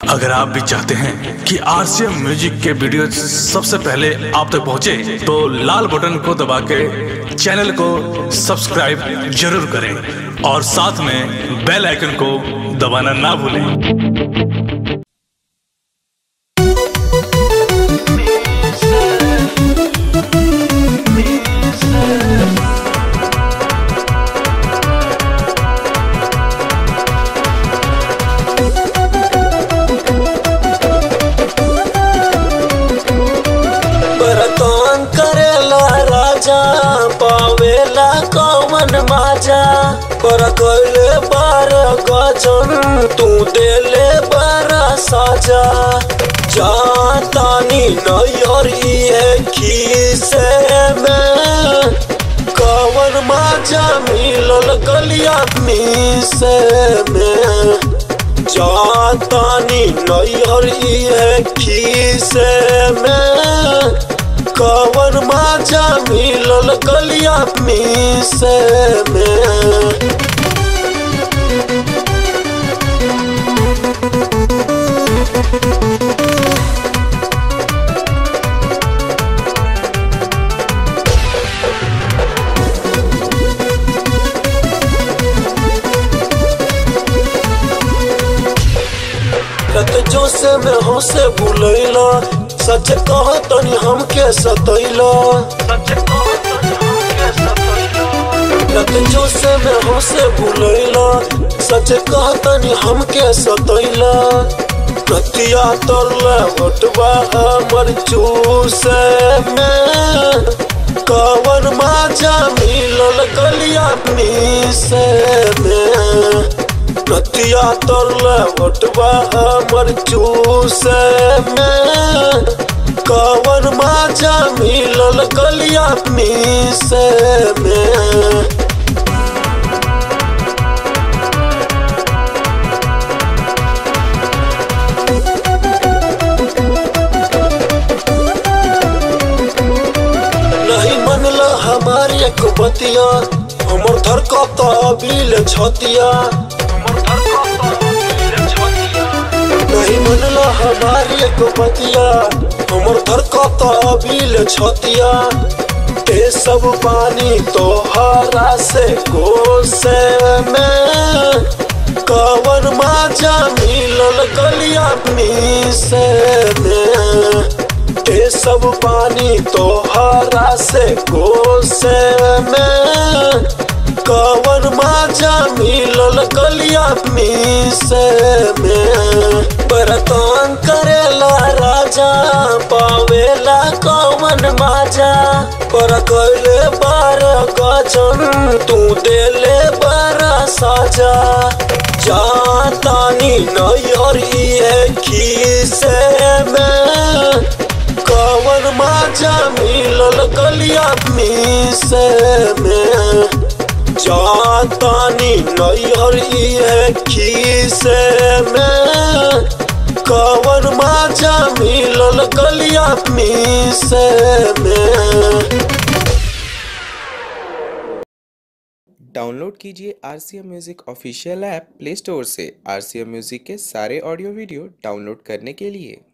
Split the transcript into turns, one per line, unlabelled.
अगर आप भी चाहते हैं कि आरसीएम म्यूजिक के वीडियो सबसे पहले आप तक पहुंचे, तो लाल बटन को दबा के चैनल को सब्सक्राइब जरूर करें और साथ में बेल आइकन को दबाना ना भूलें
बरतन करेला राजा पावेला कौन माजा पर कैले बार गजन तू देले बारा साजा जातानी नैयर है खीसे में कौन माजा मिलल गलिया मीसे में जातानी नैहर है खीसे में कवन माजा मिलल गलिया मीसे में रत जो से में हो से बुलैला सच कह तनी हमके सतैला रत जो से में हो से बुलैला सच कह तनी हमके सतैला रतिया तरला बटवा हमर चूसे में कवन माजा मिलल गलिया मीसे में रतिया तरले बटवा हमर चूसे में कवन माजा मिलल गलिया मीसे में नहीं मनला हमारी एक बतिया हमर धरकत अबिल छतिया नहीं मनला हमारी एक बतिया हमर धरकत अबिल छतिया ते सब पानी तोहरा से कोसे में कवन माजा मिलल गलिया मीसे में ते सब पानी तोहरा से कोसे में कवन माजा मिलल गलिया मीसे में बरतन करेला राजा पावेला कवन माजा पर कैले बार गजन तू देले बारा साजा जातानी नैहर है खीसे में कवन माजा मिलल गलिया मीसे में जातानी नैहर है खीसे में कवन माजा मिलल गलिया मीसे में
डाउनलोड कीजिए R C M music official app Play Store से आर सी एम म्यूज़िक के सारे ऑडियो वीडियो डाउनलोड करने के लिए